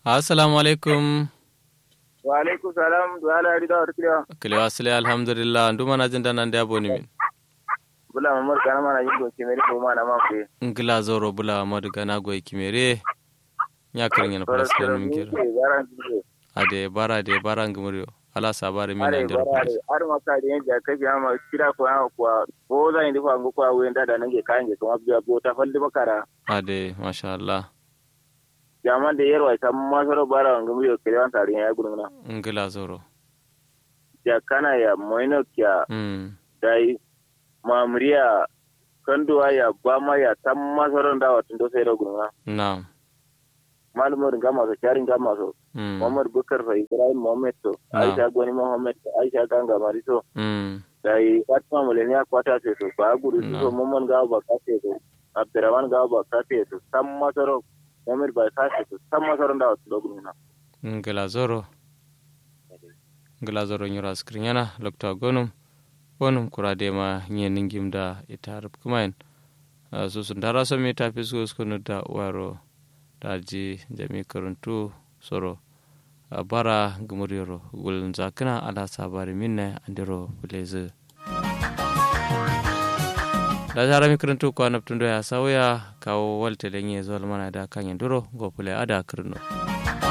assalamu alaikum wa alaikum salam da ala rida wa rikliya kile wasile alhamdulillah nduma na jinda nan da boni min bula mamar kana mana yin doke mere ko mana ma fe ngila zoro bula madu gana goy kimere nya kirin yana plus kan min kira ade bara de bara ngumuriyo ala sabare min are nan der bara ar ma ka de ja ka biya ma kira ko ya ko ko za indi ko ko wenda da nange kanje kuma biya bo ta falli makara ade masha Allah jaman da yarwa ta ma soro bara ngumuriyo kiran tare ya guruna ngila zoro ja kana ya moino kya mm dai mamriya kanduwa ya bama ya tamma soron da watun do sai da guruna na'am malumar ga masu sharin ga masu mm Muhammad Bukar fa Ibrahim Muhammad to Ah. Aisha Gwani Muhammad to Aisha Ganga Mariso mm da yi Fatima Muleniya kwata ce to ba gudu su No. so Muhammad ga ba ka ce to Abdurrahman ga ba ka ce to san masaro Muhammad ba ka ce to san masaro da wasu dogon na ngila zoro ngila zoro nyura skrin yana lokta gonum gonum kurade ma nye ningim da ita harap kumain su sun dara so mi ta fisko skunu da waro da ji jami karuntu soro a bara gumuriyoro gulun zakina ala sabari minne andiro buleze da jara mi karantu ko anabtundo ya sauya kawo walte lenye zol mana da kanyen duro go pule ada kirno